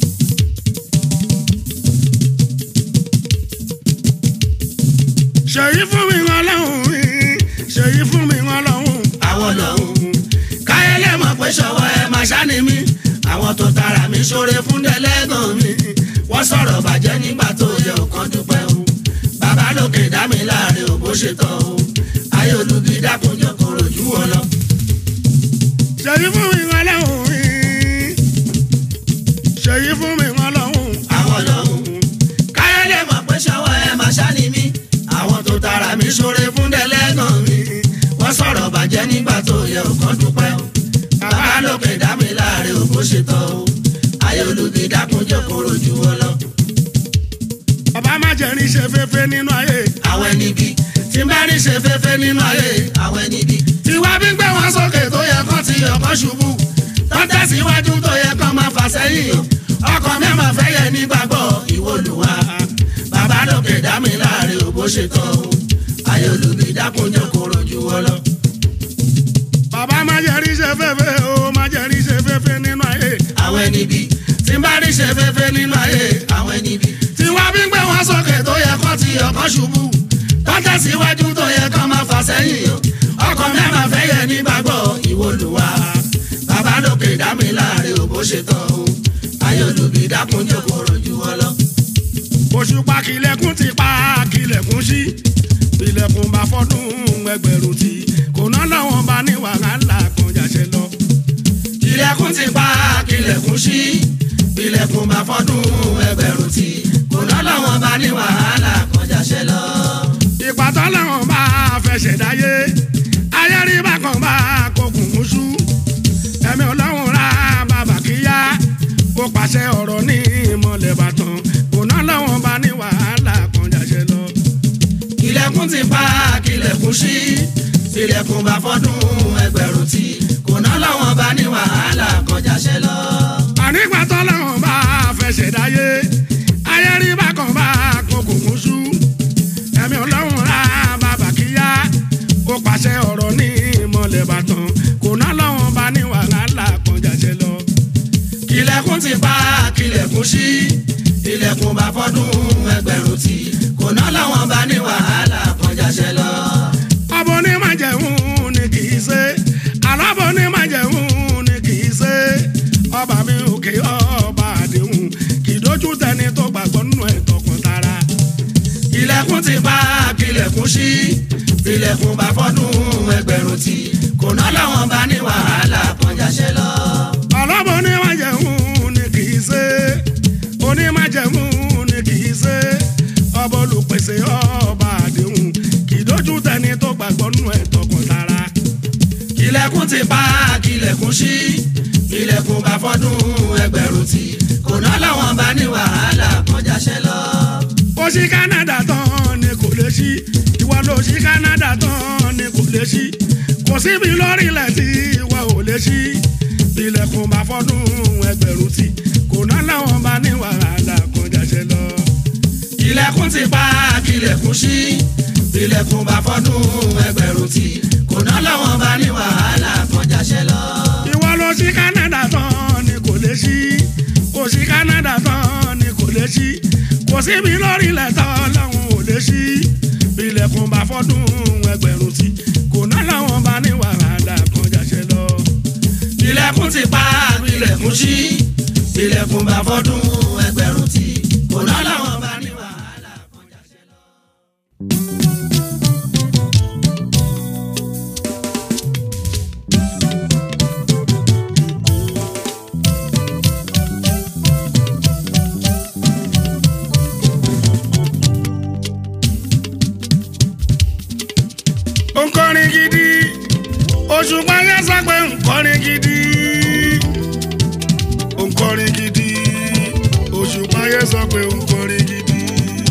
ṣèyí fún mi wọn lọ́hùn mi ṣèyí fún mi wọn lọ́hùn àwọn lọ́hùn. káyọ̀lẹ́ mọ̀ pé ṣọwọ́ ẹ máa ṣáni mi. àwọn tó tara mi ṣoore fún dẹ́lẹ́gàn mi. wọ́n sọ̀rọ̀ bàjẹ́ nígbà tó yẹ ọ̀kan dúpẹ́ o. bàbá lókè dá mi láàrin ò bó ṣe tán o. ayé olùbí dákunjọ kò rojú wọn lọ. ṣèyí fún mi wọn lọ́hùn mi ṣèyí fún mi wọn lọ́hùn àwọn lọ́hùn. káyọ̀lẹ́ mọ̀ pé ṣọwọ́ ẹ máa ṣáni mi. àwọn tó tara mi ṣoore fún dẹ́lẹ́gàn mi. wọ́n sọ̀rọ̀ bàjẹ́ nígbà tó yẹ ọ̀kan dúpẹ́ o. bàbá lókè dá mi láàrin ò bó ṣe tán o. ayé olùbí dákunjọ kò rojú wọn lọ. bàbá má jẹ́ ní ṣe fẹ́fẹ́ nínú ayé àwọn ẹni bí tí bá rí ṣe fẹ́fẹ́ nínú ayé àwọn ẹni bí. tí wá bí gbé wọn sókè tó yẹ kán ti ọkọ ṣubú tó tẹ̀síwájú tó yẹ kán máa fà sẹ́yìn ọkọ̀ mẹ́mà fẹ́ yẹ nígbàgbọ́ ìwọlùwà bàbá lókè dá mi láàrin òbó ṣe tán o ayé olùbí dákunjọ kò rojú wọn lọ. bàbá má jẹ́ ní ṣe fẹ́fẹ́ o má jẹ́ ní ṣe fẹ́fẹ́ nínú ayé àwọn ẹni bí tí bá rí ṣe fẹ́fẹ́ nínú ayé àwọn ẹni bí. tí wá bí gbé wọn sókè tó yẹ kán ti ọkọ ṣubú tó tẹ̀síwájú tó yẹ kán máa fà sẹ́yìn ọkọ̀ mẹ́mà fẹ́ yẹ nígbàgbọ́ ìwọlùwà bàbá lókè dá mi láàrin òbó ṣe tán o ayé olùbí dákunjọ kò rojú wọn lọ. òṣùpá kìlẹ̀kùn ti pa kìlẹ̀kùn sí ilẹ̀kùn bá fọ́dún ẹgbẹ̀rún tí kò ná lọ́wọ́n bá ní wàhálà kan jàṣẹ lọ. ilẹ̀kùn ti pa kílẹ̀kùn sí ilẹ̀kùn bá fọ́dún ẹgbẹ̀rún tí kò lọ́lọ́wọ́n bá ní wàhálà kọjá ṣẹ lọ. ìpàtọ́ làwọn bá fẹsẹ̀ dáyé ayé rí bákan bá kókùn mùsù ẹ̀mí ọlọ́run ra bàbá kíyá kó pàṣẹ ọ̀rọ̀ ní ìmọ̀lẹ̀ bàtàn kò ná lọ́wọ́n bá ní wàhálà kan jàṣẹ lọ. ilẹ̀kùn ti pa kílẹ̀kùn sí ilẹ̀kùn bá fọ́dún ẹgbẹ̀rún tí kò lọ́lọ́wọ́n bá ní wàhálà kọjá ṣẹ lọ. ànígbàtọ́ làwọn bá fẹsẹ̀ dáyé ayé rí bákan bá kókùn mùsù ẹ̀mí ọlọ́run ra bàbá kíyá kó pàṣẹ ọ̀rọ̀ ní ìmọ̀lẹ̀ bàtàn kò ná lọ́wọ́n bá ní wàhálà kan jàṣẹ lọ. ilẹ̀kùn ti pa kílẹ̀kùn sí ilẹ̀kùn bá fọ́dún ẹgbẹ̀rún tí kò lọ́lọ́wọ́n bá ní wàhálà kọjá ṣẹ lọ. ọbọ ní májẹ̀mú ni kì í ṣe alábọ ní májẹ̀mú ni kì í ṣe ọba mi òkè ọba àdéhùn kì í dójú tẹni tó gbàgbọ́ nínú ẹ̀ tọkàn tara. ilẹ̀kùn ti pa kílẹ̀kùn sí ilẹ̀kùn bá fọ́dún ẹgbẹ̀rún tí kò lọ́lọ́wọ́n bá ní wàhálà kọjá ṣẹ lọ. ọlọ́bọ ní májẹ̀mú ni kì í ṣe onímájẹ̀mú ni kì í ṣe ọba olùpèsè ọba àdéhùn kì í dójú tẹni tó gbàgbọ́ nínú ẹ̀ tọkàn tara. ilẹ̀kùn ti pa kílẹ̀kùn sí ilẹ̀kùn bá fọ́dún ẹgbẹ̀rún tí kò ná lọ́wọ́n bá ní wàhálà kọjá ṣẹ́ lọ. ó ṣí Canada tán ni kò lè ṣí ìwọ ló ṣí Canada tán ni kò lè ṣí kò síbi lórílẹ̀ tí ìwọ ò lè ṣí ilẹ̀kùn bá fọ́dún ẹgbẹ̀rún tí kò ná láwọn bá ní wàhálà kan jáṣẹ lọ. ilẹ̀kùn ti pa kílẹ̀kùn sí ilẹ̀kùn bá fọ́dún ẹgbẹ̀rún tí kò ná lọ́wọ́n bá ní wàhálà kọjá ṣẹ́ lọ. ìwọ ló ṣí Canada tán ni kò lè ṣí kò ṣí Canada tán ni kò lè ṣí kò síbi lórílẹ̀ tán láwọn ò lè ṣí ilẹ̀kùn bá fọ́dún ẹgbẹ̀rún tí kò ná láwọn bá ní wàhálà kan jáṣẹ lọ. ilẹ̀kùn ti pa ilẹ̀kùn sí ilẹ̀kùn bá fọ́dún ẹgbẹ̀rún tí kò ná lọ́wọ́n bá ní wàhálà kọjá ṣẹ́ lọ. nkọrin gidi Òṣùpá yẹn sọ pé nkọrin gidi nkọrin gidi Òṣùpá yẹn sọ pé nkọrin gidi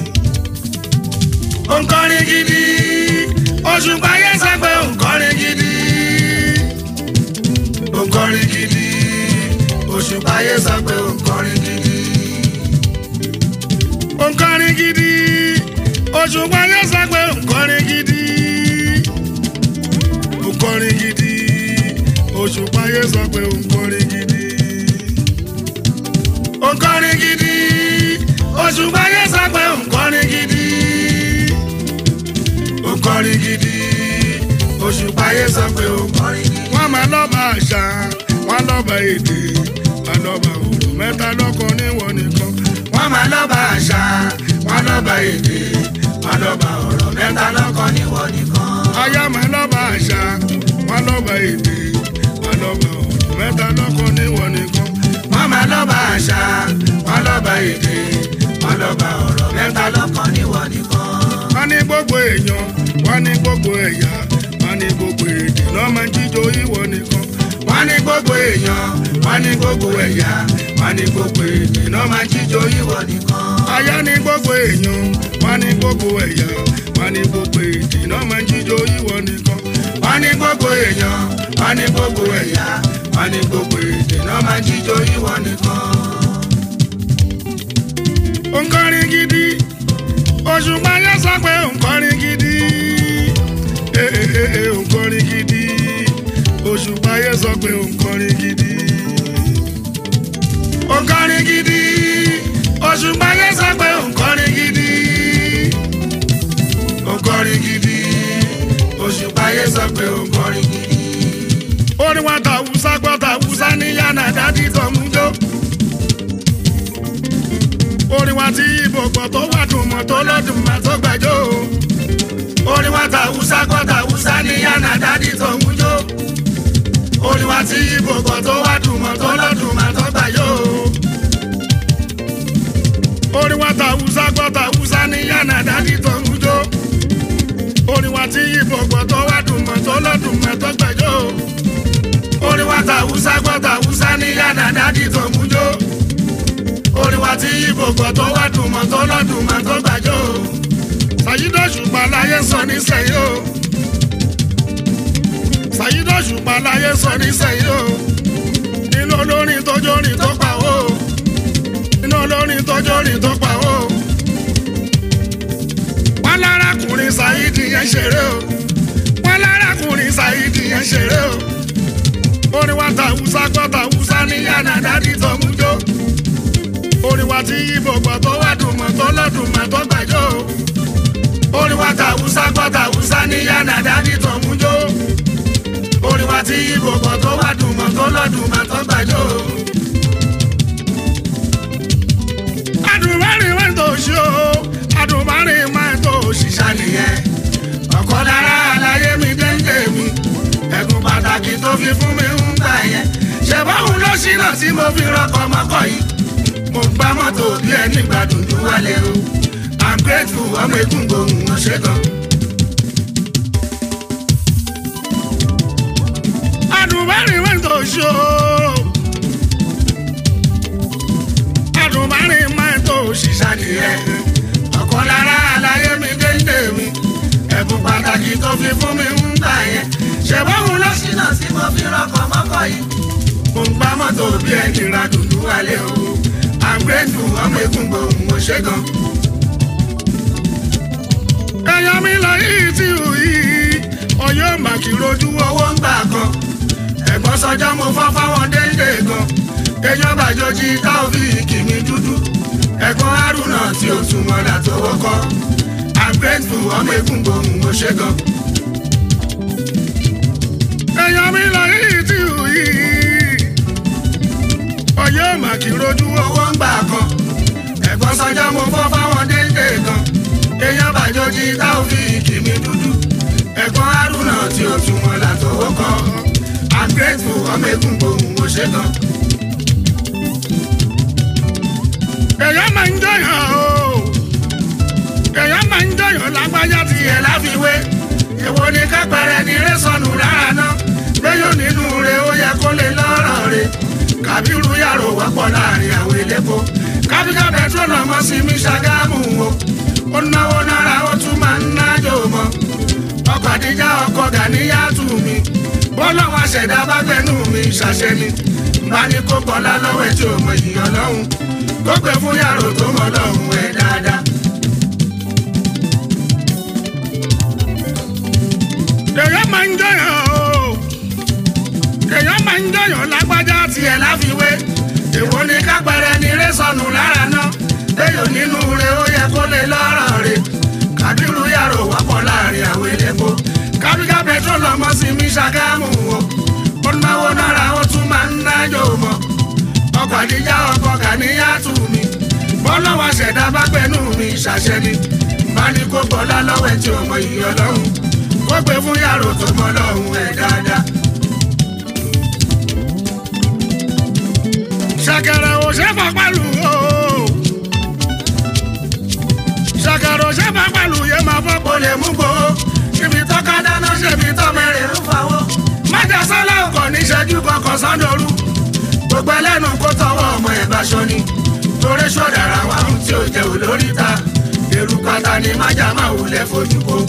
nkọrin gidi Òṣùpá yẹn sọ pé nkọrin gidi nkọrin gidi Òṣùpá yẹn sọ pé nkọrin gidi nkọrin gidi Òṣùpá yẹn sọ pé nkọrin gidi nkọrin gidi Òṣùpá yẹn sọ pé nkọrin gidi nkọrin gidi Òṣùpá yẹn sọ pé nkọrin gidi nkọrin gidi Òṣùpá yẹn sọ pé nkọrin gidi. wọ́n máa lọ́ba àṣà wọ́n lọ́ba èdè wọ́n lọ́ba òrò mẹ́ta lọ́kàn níwọ̀n nìkan. wọ́n máa lọ́ba àṣà wọ́n lọ́ba èdè wọ́n lọ́ba ọ̀rọ̀ mẹ́ta lọ́kàn níwọ̀ nìkan. aya máa lọ́ba àṣà wọ́n lọ́ba èdè wọ́n lọ́ba òrò mẹ́ta lọ́kàn níwọ̀n nìkan. wọ́n máa lọ́ba àṣà wọ́n lọ́ba èdè wọ́n lọ́ba ọ̀rọ̀ mẹ́ta lọ́kàn níwọ̀ nìkan. wọ́n ní gbogbo èèyàn wọ́n ní gbogbo ẹ̀yà wọ́n ní gbogbo èdè lọ́ máa jíjó ìwọ nìkan. wọ́n ní gbogbo èèyàn wọ́n ní gbogbo ẹ̀yà wọ́n ní gbogbo èdè náà máa jíjó ìwọ nìkan. aya ní gbogbo èèyàn wọ́n ní gbogbo ẹ̀yà wọ́n ní gbogbo èdè lọ́ máa jíjó ìwọ nìkan. wọ́n ní gbogbo èèyàn wọ́n ní gbogbo ẹ̀yà wọ́n ní gbogbo èdè náà máa jíjó ìwọ nìkan. nkọrin gidi Òṣùpá yẹn sọ pé nkọrin gidi ee ee ee nkọrin gidi Òṣùpá yẹn sọ pé nkọrin gidi nkọrin gidi Òṣùpá yẹn sọ pé nkọrin gidi nkọrin gidi Òṣùpá yẹn sọ pé nkọrin gidi. orin wa ta Hausa gbọ́ ta Hausa ní yànnà dádì tọ́mújó orin wa ti Ìgbò gbọ́ tó wà dùn mọ́ tó lọ́dún mọ́ tó gbàjọ́ orin wa ta Hausa gbọ́ ta Hausa ní yànnà dádì tó ń jó orin wa tí Ìgbò gbọ́ tó wá dùn mọ́ tó lọ́dún mọ́ tó gbàjọ́ orin wa ta Hausa gbọ́ ta Hausa ní yànnà dádì tọ́mújó orin wa ti Ìgbò gbọ́ tó wà dùn mọ́ tó lọ́dún mọ́ tó gbàjọ́ orin wa ta Hausa gbọ́ ta Hausa ní yànnà dádì tó ń jó orin wa tí Ìgbò gbọ́ tó wá dùn mọ́ tó lọ́dún mọ́ tó gbàjọ́ Sàyídọ̀ Òṣùpá láyé sọ nísẹ̀yìn o Sàyídọ̀ Òṣùpá láyé sọ nísẹ̀yìn o nínú olórin tọ́jú orin tó pa o nínú olórin tọ́jú orin tó pa o wọ́n lárakùnrin Sàyídì yẹn ṣeré o wọ́n lárakùnrin Sàyídì yẹn ṣeré o orin wa ta Hausa gbọ́ ta Hausa ní yànnà dádì tó mú jó orin wa ti Ìgbò gbọ́ tó wà dùn mọ́ tó lọ́dún mọ́ tó gbàjọ́ o orin wa ta Hausa gbọ́ ta Hausa ní yànnà dádì tó ń jó orin wa tí Ìgbò gbọ́ tó wá dùn mọ́ tó lọ́dún mọ́ tó gbàjọ́ adùnmọ́rin máa ń tó ṣí o adùnmọ́rin máa ń tó ṣiṣẹ́ ṣàlìyẹn ọ̀kan lára àlàyé mi déńdé mi ẹ̀bùn pàtàkì tó fi fún mi ń gbà yẹn ṣe báwọn ló ṣìnà tí mo fi rọkọ̀ mọ́kọ̀ yìí mo gbá mọ́tò bí ẹni gbádùn ju wálé o i'm grateful ọmọ egun gbòòrùn wọn ṣe gan. ṣó. àdùnbárin máa tó ṣiṣà nìyẹn. ọ̀kan lára àlàyé mi dénde mi. ẹ̀bùn pàtàkì tó fi fún mi ń gbà yẹn. ṣèbáwò lọ sí ṣínà tí mo fi rọkọ̀ mọ́kọ̀ yìí. mo ń gbá mọ́tò bí ẹni ra dùnú wálé o. àgbẹ̀dù ọmọ egun gbòòrùn mo ṣe gan. ẹ̀yàn mi lọ yìí tí ò yìí ọyọ́ màkì rojú owó ń gbà kan. ẹ̀gbọ́n sọjọ́ mo fọ́ fáwọn déńdé gan. èèyàn bàjọ́jì táòfíìkì mi dúdú. ẹ̀gbọ́n haruna tí ó tún mọ́lá tó wọ́kọ́. àgbẹ̀dù ọmọ egun gbòòrùn mo ṣe gan. èèyàn mi lọ yìí tí ò yìí ọyọ́ màkì rojú owó ń gbà kan. ẹ̀gbọ́n sọjọ́ mo fọ́ fáwọn déńdé gan. èèyàn bàjọ́jì táòfíìkì mi dúdú. ẹ̀gbọ́n haruna tí ó tún mọ́lá tó wọ́kọ́. I'm grateful ọmọ egun gbòòrùn mo ṣe gan. èèyàn máa ń jọyàn o èèyàn máa ń jọyàn lágbájá ti yẹ láfiwé èwo ni kápẹ́rẹ́ ni rẹ sọnù lára náà gbẹ́yọ̀ nínú rẹ ó yẹ kó lè lọ́rọ̀ rẹ kàbírú yàrá wọ́pọ̀ láàrin àwọn elépo kábíkà pẹtrol ọmọ sí mi ṣàgámù o ó náwó náírà ó tún máa ń nájò mọ́ ọkọ̀ àdíjà ọkọ̀ gàníyàtù mi bọ́lọ́wọ́ ṣẹ̀dá bá gbẹ́nu mi ṣàṣẹ ni bá ní kó bọ́lá lọ́wọ́ ẹ̀ tí ò mọ ìyàn lọ́hùn kó pè fún yàrá tó mọ lọ́hùn ẹ̀ dáadáa. èèyàn máa ń jọyàn o èèyàn máa ń jọyàn lágbájá tiẹ̀ láfiwé èwo ni kápẹ́rẹ́ ni rẹ sọnù lára náà léyò nínú rẹ ó yẹ kó lè lọ́rọ̀ rẹ kàdírù yàrá wọ́pọ̀ láàrin àwọn elépo kábíkà pẹtrol ọmọ sí mi ṣàgámù o ó náwó náírà ó tún máa ń nájò mọ́ ọkọ̀ àdíjà ọkọ̀ gàníyàtù mi bọ́lọ́wọ́ ṣẹ̀dá bá gbẹ́nu mi ṣàṣẹ ni bá ní kó bọ́lá lọ́wọ́ ẹ̀ tí ò mọ ìyọ̀ lọ́hùn kó gbé fún yàrá tó mọ lọ́hùn ẹ̀ dáadáa. ṣàkàrà ò ṣe fà pàlù o ṣàkàrà ò ṣe fà pàlù yẹ máa fọ́ kó lè mú gbó ibi tọ́ka dáná ṣèbí tọ́ mẹ́rin ń fawọ́. májà sálá ọkọ̀ níṣẹ́jú kọkàn sọ́dọ̀rú gbogbo ẹlẹ́nu kó tọwọ́ ọmọ ẹ̀ bá ṣọ ni torí ṣọ̀dàrà wà ń tí ò jẹ́ olórí ta èrú pátá ni májà máa wulẹ̀ fojú ko.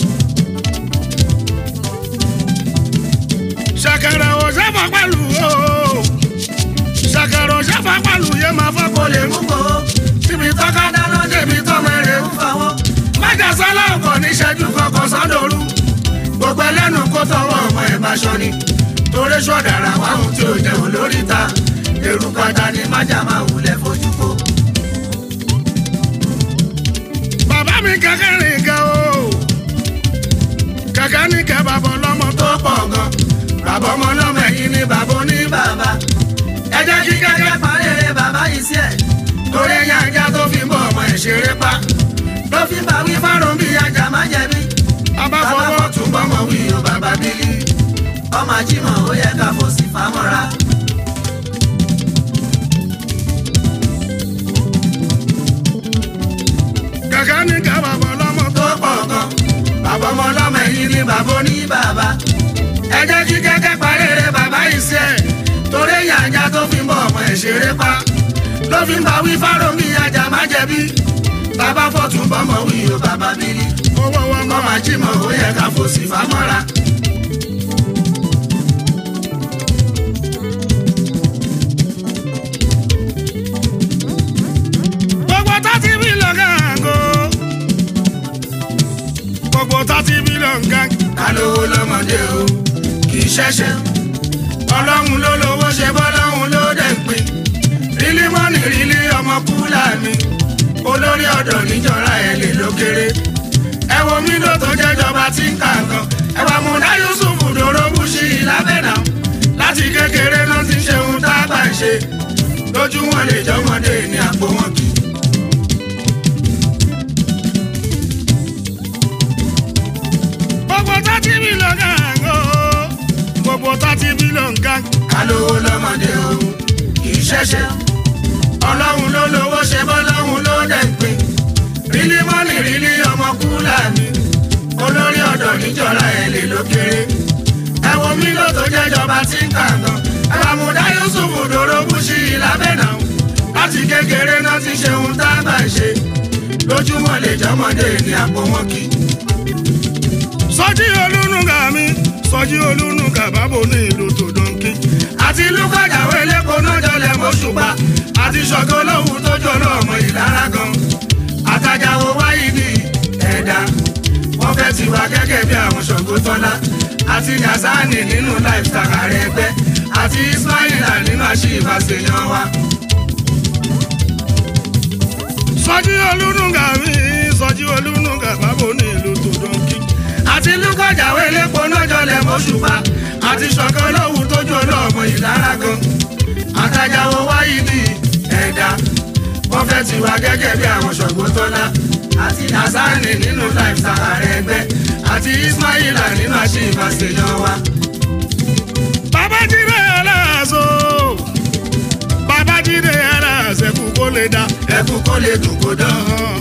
ṣàkàrà ò ṣẹ́fà pẹ̀lú o ṣàkàrà ò ṣẹ́fà pẹ̀lú yẹ máa fọ́ kó lè mú kó síbi tọ́ka dáná débi tọ́mọ ẹ̀ ń fawọ́. májà sálá ọkọ̀ níṣẹ́jú kọkàn sọ́dọ̀rú gbogbo ẹlẹ́nu kó tọwọ́ ọmọ ẹ̀ bá ṣọ ni torí ṣọ̀dàrà wà ń tí ò jẹ́ olórí ta èrú pátá ni májà máa wulẹ̀ fojú ko. bàbá mi kẹ́kẹ́ rìn gan o kẹ̀kẹ́ ní kẹ́ bàbá ọlọ́mọ tó pọ̀ gan bàbá ọmọ ọlọ́mọ ẹ̀yìn ni bàbá oní bàbá ẹ jẹ́ kí kẹ́kẹ́ pa Parẹ́rẹ́ bàbá yìí sí ẹ̀. torí ẹ̀yà ajá tó fi ń bọ̀ ọmọ ẹ̀ ṣeré pa ló fi ń bá wí fárùn bí ajá má jẹ̀bi bàbá fọwọ́ tún bọ́mọ wí o bàbá bílí Ọmọ ajímọ̀ ó yẹ ká fò sí fámọ́ra. kẹ̀kẹ́ ní kẹ́ bàbá ọlọ́mọ tó pọ̀ gan bàbá ọmọ ọlọ́mọ ẹ̀yìn ni bàbá oní Ní bàbá ẹ jẹ́ kí kẹ́kẹ́ parẹ́rẹ́ bàbá yìí sí ẹ̀ torí ẹ̀yà ajá tó fi ń bọ̀ ọmọ ẹ̀ ṣeré pa ló fi ń bá wí fárùn bí ajá má jẹ̀bi bàbá fọ̀tún bọ́mọ wí o bàbá bílí owó wọn kọ́ máa jí mọ̀ ó yẹ ká fò sí fámọ́ra. gbogbo tàti mílíọ̀n gàngó gbogbo tàti mílíọ̀n gàngó. kálówó lọ́mọdé o kì í ṣẹ̀ṣẹ̀ ọlọ́run ló lówó ṣe bọ́lọ́run ló dẹ̀ ń pín rílí mọ́nì rílí ọmọ kúlà mi olórí ọ̀dọ̀ níjọra ẹ̀ lè ló kéré ẹ wo mílò tó jẹ́jọba tí ń kà kan ẹ wà múdá yusuf dòrógù sí i lábẹ́nà láti kékeré náà ti ṣe ohun tá a bá ń ṣe lójú wọn lè jọmọdé ní àpò wọn kì í. gbogbo tàti mílíọ̀n gàngó gbogbo tàti mílíọ̀n gàngó. kálówó lọ́mọdé o kì í ṣẹ̀ṣẹ̀ ọlọ́run ló lówó ṣe bọ́lọ́run ló dẹ̀ ń pín rílí mọ́nì rílí ọmọ kúlà mi olórí ọ̀dọ̀ níjọra ẹ̀ lè ló kéré ẹ wo mílò tó jẹ́jọba tí ń kà gan láti kékeré náà ti ṣe ohun tá a bá ṣe lójúmọ́ lè jọmọdé ní àpò wọn kì. sọjí olúnúgà mi sọjí olúnúgà bábo ní ìlú tòdóńkì. àti lúkọ̀jáwé lẹ́kọ̀ọ́ náà jọlẹ̀ mọ́ṣùpá àti ṣọ̀gọ́ lóhùn tó jọlọ ọmọ ìlara gan. àtàjàwò wáyé ní ẹ̀dá wọ́n fẹ́ ti wá gẹ́gẹ́ bí àwọn ṣọ̀gbọ́n tọ́lá àti yazani nínú lifestyle ààrẹ ẹgbẹ́ àti ismaila nínú àṣìbàṣeyàn wa. sọjí olúnúgà mi sọjí olúnúgà bábo ní ìlú tòdóńkì. àti lúkọ̀jáwé lẹ́kọ̀ọ́ náà jọlẹ̀ mọ́ṣùpá àti ṣọ̀gọ́ lóhùn tó jọlọ ọmọ ìlara gan. àtàjàwò wáyé ní ẹ̀dá wọ́n fẹ́ ti wá gẹ́gẹ́ bí àwọn ṣọ̀gbọ́n tọ́lá àti hasani nínú lifestyle ààrẹ ẹgbẹ́ àti ismaila nínú àṣìbàṣeyàn wa. babájídé aláàzó babájídé aláàzẹkù kó lè dá ẹkú kó lè dùn kó dán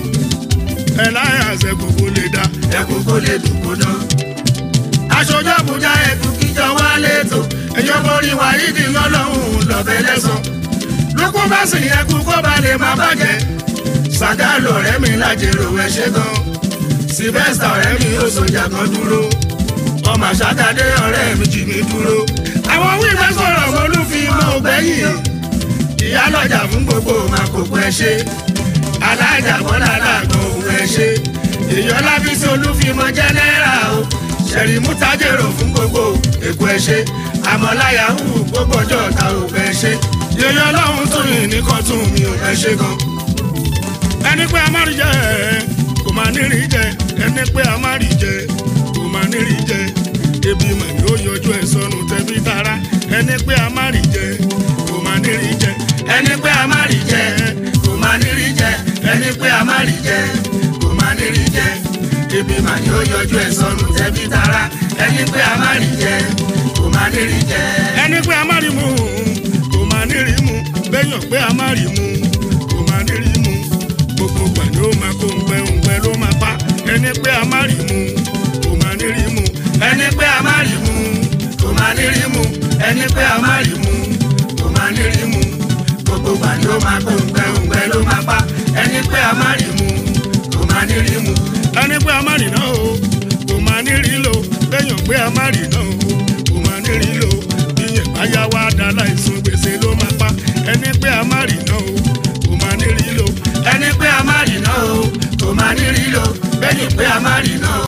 ẹ láyàzẹkù kó lè dá. ẹkú kó lè dùn kó dán. aṣojú àbújá ẹkú kíjọ wá létò ẹjọ́ borí wáyídì lọ́lọ́hún lọ́bẹ̀ lẹ́sàn. lókù bá sì ẹkú kó ba lè má bàjẹ́. sàgálò ọ̀rẹ́ mi lájèrò ẹ ṣe gan. sylvester ọ̀rẹ́ mi ó sọjà kan dúró. ọmọ àṣàkàdé ọ̀rẹ́ mi jì mí dúró. àwọn wíwẹ́ sọ̀rọ̀ olúfimọ́ ògbẹ́yìn. ìyálọ́jà fún gbogbo màkòkò ẹ ṣe alájà bọ́lá aláàgọ́ òun ẹ ṣe èèyàn lábísí olúfimọ jẹ́nẹ́rà o ṣẹ̀rí mútajèrò fún gbogbo èkó ẹ ṣe àmọ́láyà hù gbogbo ọjọ́ ta ò fẹ́ ṣe èèyàn ọlọ́run tó yìn ní kọ́tún mi ò fẹ́ ṣe gan. ẹni pé a má rí jẹ kò má nírí jẹ ẹni pé a má rí jẹ kò má nírí jẹ ebi mà ní ó yọjú ẹ sọnù tẹbí tara ẹni pé a má rí jẹ kò má nírí jẹ ẹni pé a má rí jẹ kò má ní rí jẹ ẹni pé a má rí jẹ kò má ní rí jẹ ebi mà ní ó yọjú ẹ sọnù tẹbí tara ẹni pé a má rí jẹ kò má ní rí jẹ. ẹni pé a má rí mu kò má nírí mu bẹ́yàn pé a má rí mu kò má nírí mu gbogbo gbà ló máa kó ngbẹ ngbẹ ló máa pa ẹni pé a má rí mu kò má nírí mu ẹni pé a má rí mu kò má ní rí mu ẹni pé a má rí mu kò má ní rí mu gbogbo gbà ló máa kó ngbẹ ngbẹ ló máa pa ẹni pé a má rí mu kò má ní rí mu. ẹni pé a má rí náà o kò má nírí lò bẹ́yàn pé a má rí náà o kò má nírí lò ìyẹn báyà wá dá láìsùn gbèsè ló máa pa ẹni pé a má rí náà o kò má nírí lò ẹni pé a má rí náà o kò má ní rí lò bẹ́ẹ̀ ni pé a má rí náà o.